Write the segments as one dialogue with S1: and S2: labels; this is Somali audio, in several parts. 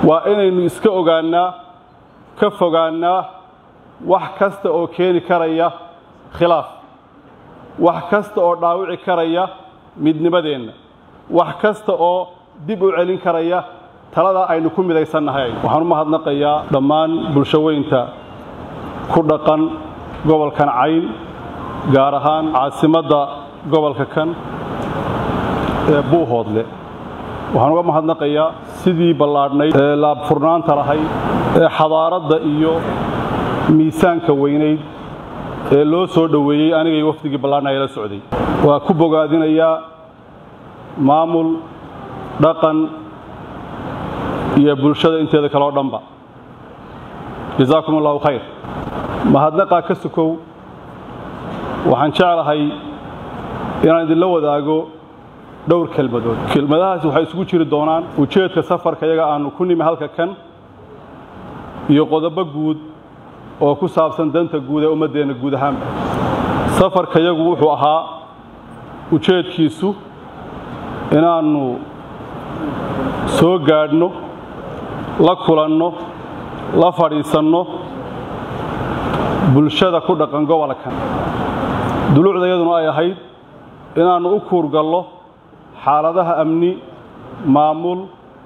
S1: waa inaynu iska ogaannaa ka fogaannaa wax kasta oo keeni karaya khilaaf wax kasta oo dhaawici karaya midnimadeenna wax kasta oo dib u celin karaya taladaa aynu ku midaysannahay waxaan u mahadnaqayaa dhammaan bulshoweynta ku dhaqan gobolkan cayn gaar ahaan caasimadda gobolka kan ee buuhoodle waxaan uga mahadnaqayaa sidii ballaadhnayd ee laabfurnaanta lahayd ee xadaaradda iyo miisaanka weynayd ee loo soo dhoweeyey anigay wafdigii ballaadhnaya la socday waa ku bogaadinayaa maamul dhaqan iyo bulshada inteeda kaleo dhanba jazaakum allahu khayr mahadnaqaa ka sukow waxaan jeclahay inaan idinla wadaago dhowr kelmadood kelmadahaasi waxay isugu jiri doonaan ujeedka safarka yaga aanu ku nimi halka kan iyo qodobo guud oo ku saabsan danta guud ee ummaddeenna guud ahaanba safarka yagu wuxuu ahaa ujeedkiisu inaannu soo gaadhno la kulanno la fadhiisanno bulshada ku dhaqan gobolkan duluucdayaduna ay ahayd inaannu u kuurgallo xaaladaha amni maamul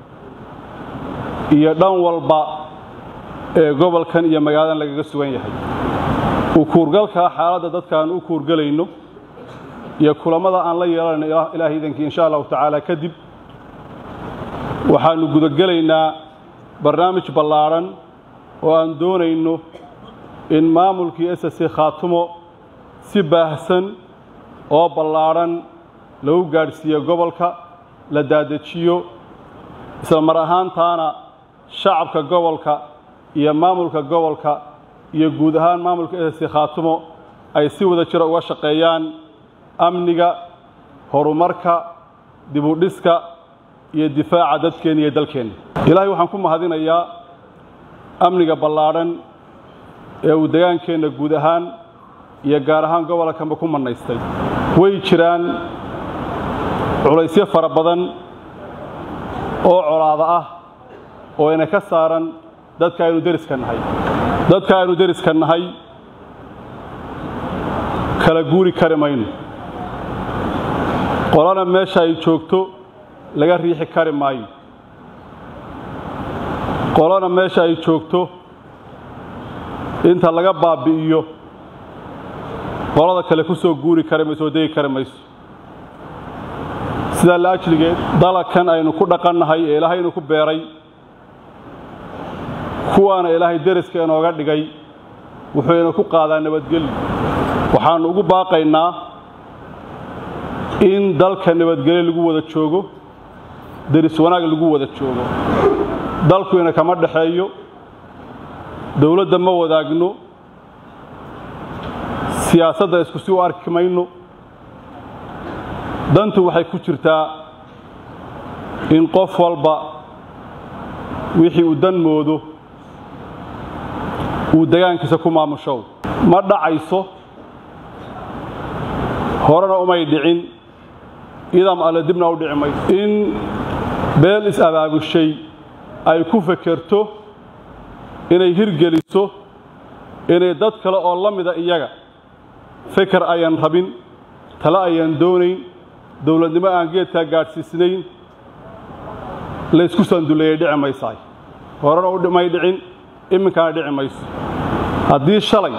S1: iyo dhan walba ee gobolkan iyo magaaladan lagaga sugan yahay u kuurgalkaa xaaladda dadkaan u kuurgelayno iyo kulammada aan la yeelanayno ilaahay idankii insha allahu tacaala kadib waxaannu gudagelaynaa barnaamij ballaadhan oo aan doonayno in maamulkii s c khaatumo si baahsan oo ballaadhan lagu gaadhsiiyo gobolka la daadejiyo isla mar ahaantaana shacabka gobolka iyo maamulka gobolka iyo guud ahaan maamulka s c khaatumo ay si wada jira uga shaqeeyaan amniga horumarka dibudhiska iyo difaaca dadkeenna iyo dalkeenna ilaahay waxaan ku mahadinayaa amniga ballaadhan ee uu degaankeenna guud ahaan iyo gaar ahaan gobolkanba ku mannaystay way jiraan culaysyo fara badan oo colaada ah oo ina ka saaran dadka aynu deriska nahay dadka aynu deriska nahay kala guuri kari mayno qolana meesha ay joogto laga riixi kari maayo qolana meesha ay joogto inta laga baabbi'iyo qolada kale ku soo guuri kari mayso oo degi kari mayso sidaa la ajligeed dalakan aynu ku dhaqannahay ee ilaahaynu ku beeray kuwaana ilaahay deriska inooga dhigay wuxuu ina ku qaadaa nabadgelyo waxaannu ugu baaqaynaa in dalka nabadgelyo lagu wada joogo deris wanaag lagu wada joogo dalku ina kama dhexeeyo dowladda ma wadaagno siyaasadda isku si u arki mayno dantu waxay ku jirtaa in qof walba wixii uu dan moodo uu degaankiisa ku maamushow ma dhacayso horena umay dhicin idam alle dibna u dhici mayso in beel is-abaabushay ay ku fekerto inay hirgeliso inay dad kale oo la mida iyaga feker ayaan rabin tale ayaan doonayn dowladnimo aan geedkaa gaadhsiisnayn laysku sanduleeyay dhici maysaay horena u may dhicin iminkaana dhici mayso haddii shalay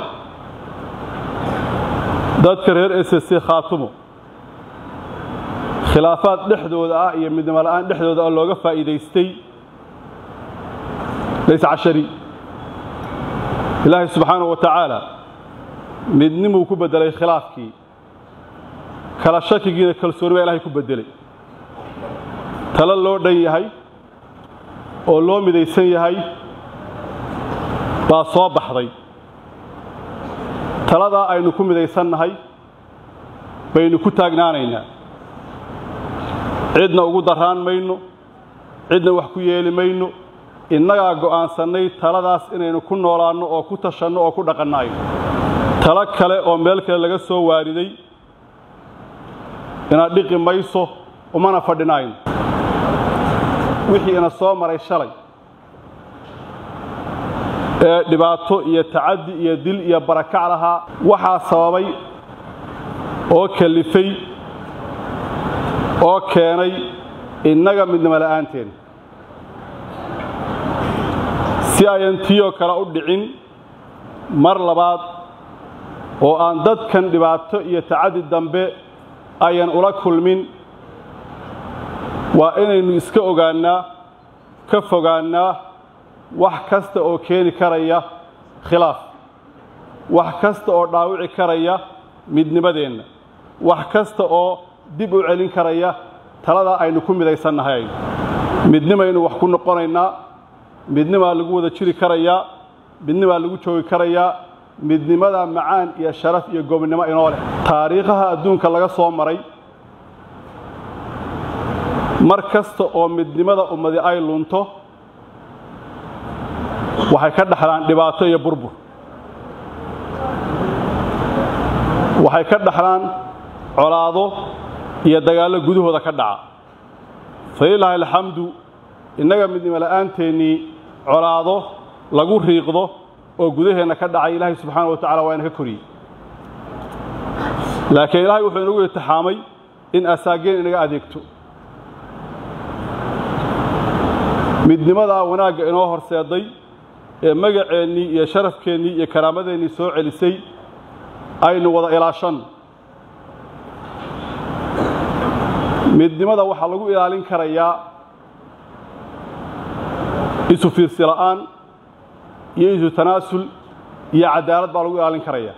S1: dadka reer s c khaatumo khilaafaad dhexdooda ah iyo midnimo la'aan dhexdooda ah looga faa'iidaystay layscashari ilaahay subxaanahu wa tacaala midnimuu ku beddelay khilaafkii kala shakigiina kalsooni baa ilahay ku beddelay talo loo dhan yahay oo loo midaysan yahay baa soo baxday taladaa aynu ku midaysannahay baynu ku taagnaanaynaa cidna ugu darraan mayno cidna wax ku yeeli mayno innagaa go'aansannay taladaas inaynu ku noolaanno oo ku tashanno oo ku dhaqannaayo talo kale oo meel kale laga soo waariday inaad dhiqi mayso umana fadhinayno wixii ina soo maray shalay ee dhibaato iyo tacaddi iyo dil iyo barakac lahaa waxaa sababay oo kalifay oo keenay innaga midnimo la'aanteen si ayan tiiyoo kale u dhicin mar labaad oo aan dadkan dhibaato iyo tacaddi dambe ayan ula kulmin waa inaynu iska ogaannaa ka fogaannaa wax kasta oo keeni karaya khilaaf wax kasta oo dhaawici karaya midnimadeenna wax kasta oo dib u celin karaya taladaa aynu ku midaysannahay aynu midnimaynu wax ku noqonaynaa midnimaa lagu wada jiri karayaa midnimaa lagu joogi karayaa midnimada macaan iyo sharaf iyo gobonnimo inoo leh taariikhaha adduunka laga soo maray mar kasta oo midnimada ummadi ay lunto waxay ka dhaxlaan dhibaato iyo burbur waxay ka dhaxlaan colaado iyo dagaallo gudahooda ka dhaca falilaahi alxamdu innaga midnimo la'aanteennii colaado lagu riiqdo oo gudaheenna ka dhacay ilaahay subxaana wa tacala waa ina ka koriyey laakiin ilaahay wuxuu inagu itixaamay in asaageen inaga adeegto midnimadaa wanaagga inoo horseeday ee magaceennii iyo sharafkeennii iyo karaamadeenii soo celisay aynu wada ilaashanno midnimada waxaa lagu ilaalin karayaa isu fiirsi la'aan iyo isu tanaasul iyo cadaalad baa lagu ilaalin karayaa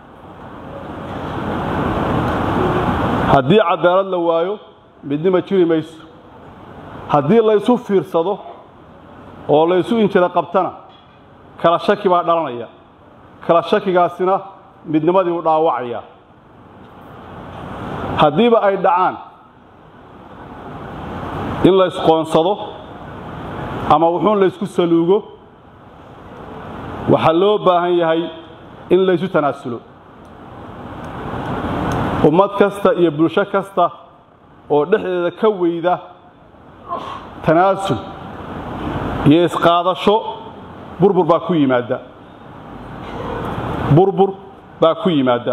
S1: haddii cadaalad la waayo midnima jiri mayso haddii laysu fiirsado oo laysu injira qabtana kala shaki baa dhalanaya kala shakigaasina midnimadii u dhaawacaya haddiiba ay dhacaan in laysqoonsado ama wuxuun laysku saluugo waxaa loo baahan yahay in laysu tanaasulo ummad kasta iyo bulsho kasta oo dhexdeeda ka weyda tanaasul iyo isqaadasho burbur baa ku yimaadda burbur baa ku yimaadda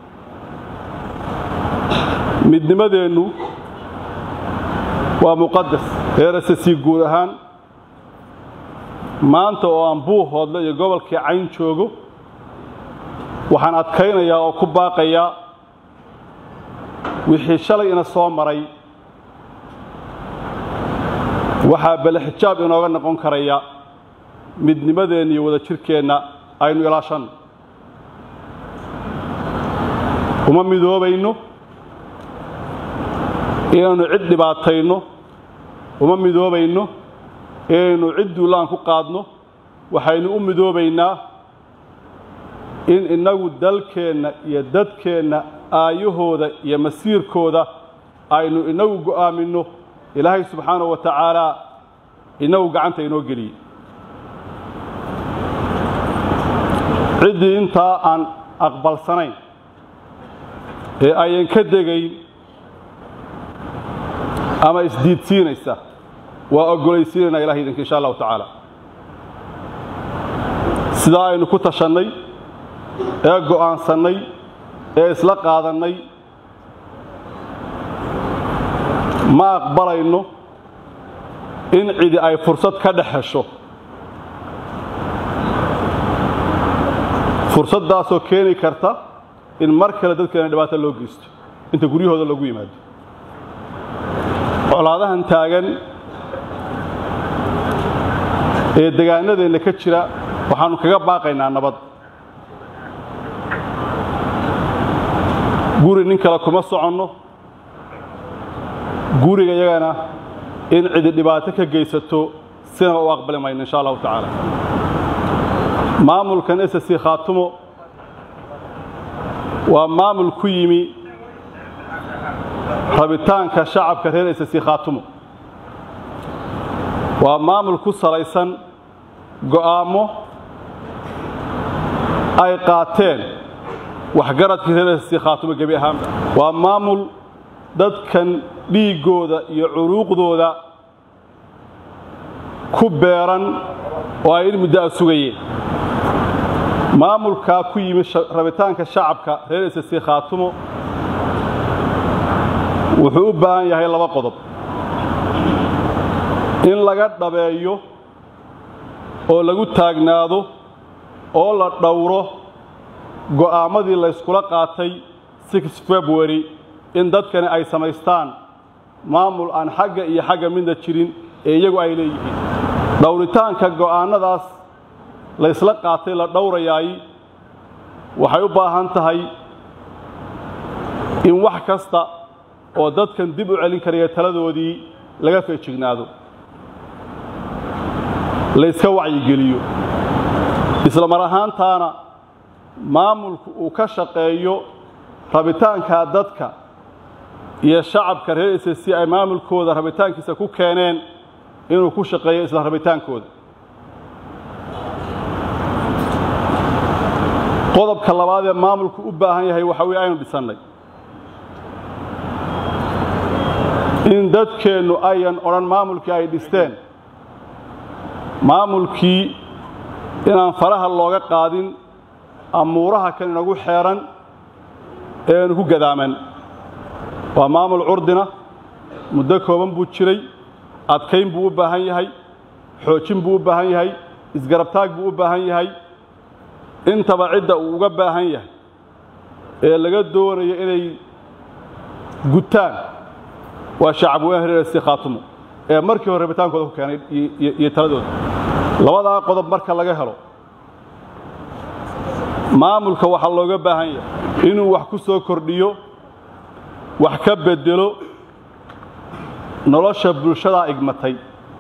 S1: midnimadeennu waa muqadas reerase sii guud ahaan maanta oo aan buuhoodle iyo gobolkii cayn joogo waxaan adkaynayaa oo ku baaqayaa wixii shalay ina soo maray waxaa bale xijaab inooga noqon karaya midnimadeenna iyo wada jirkeenna aynu ilaashanno uma midoobayno inaynu cid dhibaatayno uma midoobayno inaynu cid duulaan ku qaadno waxaynu u midoobaynaa in innagu dalkeenna iyo dadkeenna aayahooda iyo masiirkooda aynu inagu go'aaminno ilaahay subxaanahu wa tacaalaa inagu gacanta inoo geliyey ciddii intaa aan aqbalsanayn ee ayan ka degayn ama isdiidsiinaysa waa oggolaysiinaynaa ilahay idinka insha allahu tacaala sidaa aynu ku tashannay ee go'aansannay ee isla qaadannay ma aqbalayno in cidi ay fursad ka dhex hesho fursaddaasoo keeni karta in mar kale dadkeena dhibaato loo geysto inta guryahooda loogu yimaado colaadahan taagan ee degaanadeenna ka jira waxaannu kaga baaqaynaa nabad guri nin kale kuma soconno guriga yagana in cidi dhibaato ka geysato sidana u aqbali mayno insha allahu tacaala maamulkan ss khaatumo waa maamul ku yimi rabitaanka shacabka reer ss khaatumo waa maamul ku salaysan go'aammo ay qaateen waxgaradkii reer ss khaatumo gebi ahaanba waa maamul dadkan dhiiggooda iyo curuuqdooda ku beeran oo ay in muddo a sugayeen maamulkaa ku yimid rabitaanka shacabka reer ss khaatumo wuxuu u baahan yahay laba qodob in laga dhabeeyo oo lagu taagnaado oo la dhowro go'aammadii layskula qaatay february in dadkani ay samaystaan maamul aan xagga iyo xagga midna jirin ee iyagu ay leeyihiin dhowritaanka go'aannadaas laysla qaatay la dhowrayaay waxay u baahan tahay in wax kasta oo dadkan dib u celin karaya taladoodii laga feejignaado layska wacyigeliyo isla mar ahaantaana maamulku uu ka shaqeeyo rabitaankaa dadka iyo shacabka reer ss si ay maamulkooda rabitaankiisa ku keeneen inuu ku shaqeeyo isla rabitaankooda qodobka labaad ee maamulku u baahan yahay waxa weye aynu dhisannay in dadkeennu ayan odhan maamulkii ay dhisteen maamulkii inaan faraha looga qaadin amuuraha kan inagu xeeran eenu ku gadaaman waa maamul curdina muddo kooban buu jiray adkayn buu u baahan yahay xoojin buu u baahan yahay isgarabtaag buu u baahan yahay intaba cidda uu uga baahan yahay ee laga doonayo inay gutaan waa shacab weyne reer si khaatumo ee markii hore rabitaankooda ku keenay iyo taladooda labadaa qodob marka laga helo maamulka waxaa looga baahan yahay inuu wax ku soo kordhiyo wax ka bedelo nolosha bulshadaa igmatay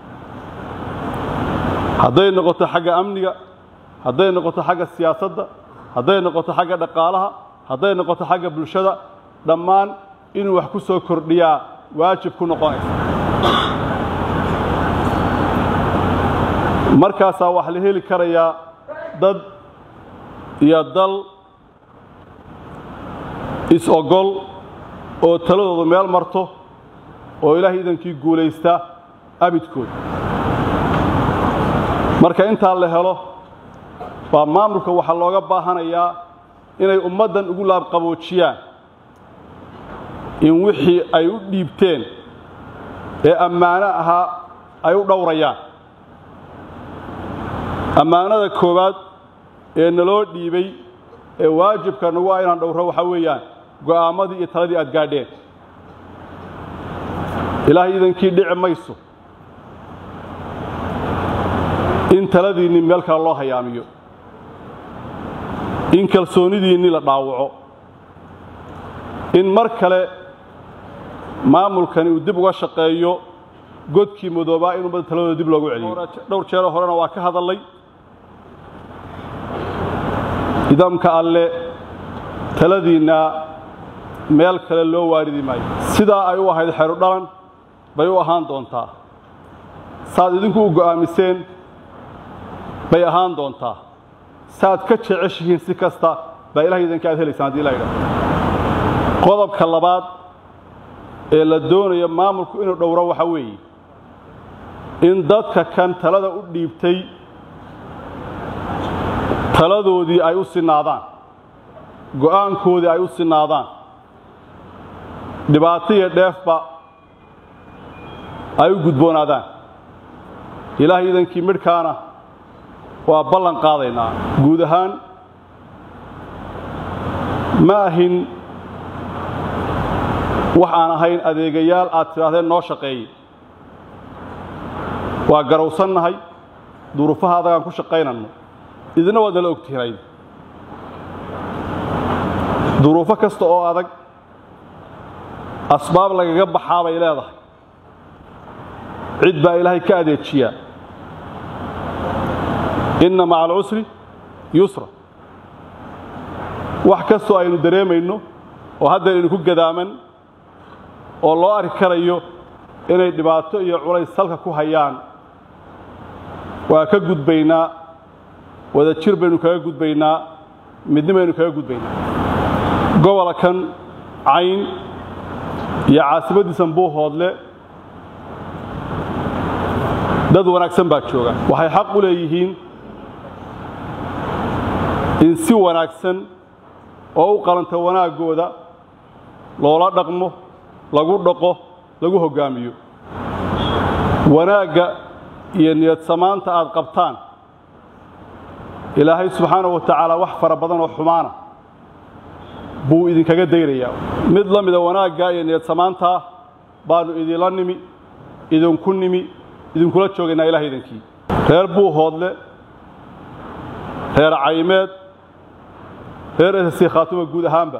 S1: hadday noqoto xagga amniga hadday noqoto xagga siyaasadda hadday noqoto xagga dhaqaalaha hadday noqoto xagga bulshada dhammaan inuu wax ku soo kordhiyaa waajib ku noqonaysa markaasaa waxaa la heli karayaa dad iyo dal is-ogol oo taladoodu meel marto oo ilaahay idankii guulaysta abidkood marka intaa la helo baa maamulka waxaa looga baahanayaa inay ummaddan ugu laabqaboojiyaan in wixii ay u dhiibteen ee ammaano ahaa ay u dhowrayaan ammaanada koowaad ee naloo dhiibay ee waajibka nagu ah inaan dhowro waxaa weeyaan go'aammadii iyo taladii aad gaadheen ilaahay idankii dhici mayso in taladiinni meel kale loo hayaamiyo in kalsoonidiinni la dhaawaco in mar kale maamulkani uu dib uga shaqeeyo godkii madoobaa in ummadda taladooda dib loogu celiyo dhowr jeeroo horena waa ka hadallay nidaamka alle taladiinna meel kale loo waaridi maayo sidaa ay u ahayd xeru dhalan bay u ahaan doontaa saaad idinku u go'aamiseen bay ahaan doontaa saaad ka jeceshihiin si kasta baa ilahay idanka aad helaysaan haddii la yidhaho qodobka labaad ee la doonayo maamulku inuu dhowro waxa weeye in dadka kan talada u dhiibtay taladoodii ay u sinaadaan go'aankoodii ay u sinaadaan dhibaato iyo dheefba ay u gudboonaadaan ilaahay idankii midhkaana waa ballan qaadaynaa guud ahaan ma ahin wax aan ahayn adeegayaal aad tidhaahdeen noo shaqeeye waa garowsannahay duruufaha adagaan ku shaqaynanno idina waad nala ogtihiin duruufo kasta oo adag asbaab lagaga baxaa bay leedahay cid baa ilaahay ka adeejiyaa inna maca alcusri yusra wax kastoo aynu dareemayno oo haddeen idinku gadaaman oo loo arki karayo inay dhibaato iyo culays salka ku hayaan waa ka gudbaynaa wada jir baynu kaga gudbaynaa midni baynu kaga gudbaynaa gobola kan cayn iyo caasimaddiisan buuhoodle dad wanaagsan baa jooga waxay xaq u leeyihiin in si wanaagsan oo u qalanta wanaaggooda loola dhaqmo lagu dhaqo lagu hoggaamiyo wanaagga iyo niyad samaanta aad qabtaan ilaahay subxaanahu wa tacaala wax fara badan oo xumaana buu idinkaga daynayaa mid la mida wanaaggaa iyo niyad samaantaa baannu idinla nimi idinku nimi idinkula joogaynaa ilaah idinkii reer buuhoodle reer caymeed reer esasi khaatuma guud ahaanba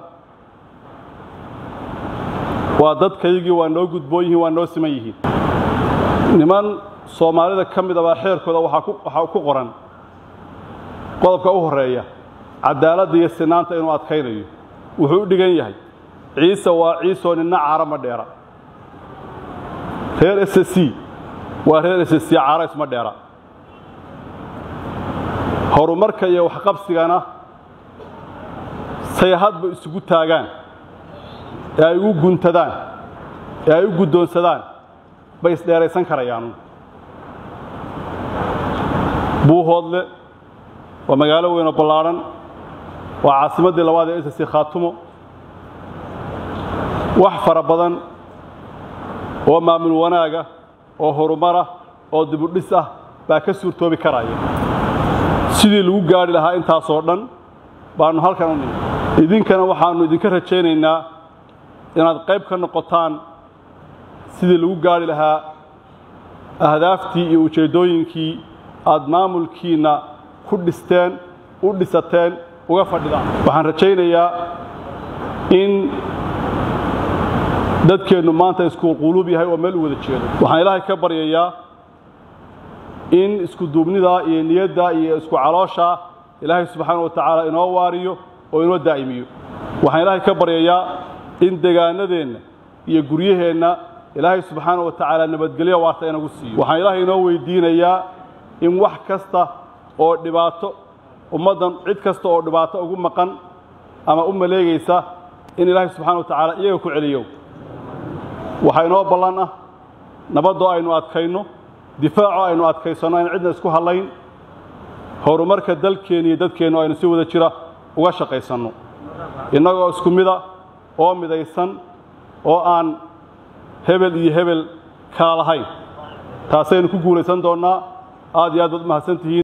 S1: waa dadkaygii waa noo gudboon yihiin waa noo siman yihiin niman soomaalida ka mid a baa xeerkooda waxaa ku qoran qodobka u horreeya caddaaladda iyo sinaanta inuu adkaynayo wuxuu u dhigan yahay ciise waa ciisoo ninna caara ma dheera reer s c waa reer s c caara isma dheera horumarka iyo waxqabsigana say hadba isugu taagaan ee ay ugu guntadaan ee ay u guddoonsadaan bay isdheeraysan karayaan buuhoodle waa magaalo weynoo ballaadhan waa caasimaddii labaad ee ss khaatumo wax fara badan oo maamul wanaaga oo horumarah oo dibudhis ah baa ka suurtoobi karaya sidii lagu gaadhi lahaa intaasoo dhan baannu halkan u nimi idinkana waxaannu idinka rajaynaynaa inaad qayb ka noqotaan sidii lagu gaadhi lahaa ahdaaftii iyo ujeeddooyinkii aad maamulkiinna ku dhisteen u dhisateen uga fadhidaan waxaan rajaynayaa in dadkeennu maanta isku quluub yahay oo meel u wada jeedo waxaan ilaahay ka baryayaa in isku duubnidaa iyo niyaddaa iyo isku calooshaa ilaahay subxaana wa tacaala inoo waariyo oo inoo daa'imiyo waxaan ilaahay ka baryayaa in degaanadeenna iyo guryaheenna ilaahay subxaana wa tacaala nabadgelyo waarta inagu siiyo waxaan ilaahay inoo weydiinayaa in wax kasta oo dhibaato ummaddan cid kasta oo dhibaato ugu maqan ama u maleegaysa in ilaahay subxana wa tacaala iyaga ku celiyo waxaa inoo ballan ah nabaddoo aynu adkayno difaacoo aynu adkaysanno aynu cidna isku hadlayn horumarka dalkeenna iyo dadkeennu aynu si wada jira uga shaqaysanno innagoo isku mida oo midaysan oo aan hebel iyo hebel kala lahayn taasaynu ku guulaysan doonnaa aad iyo aad baad u mahadsan tihiin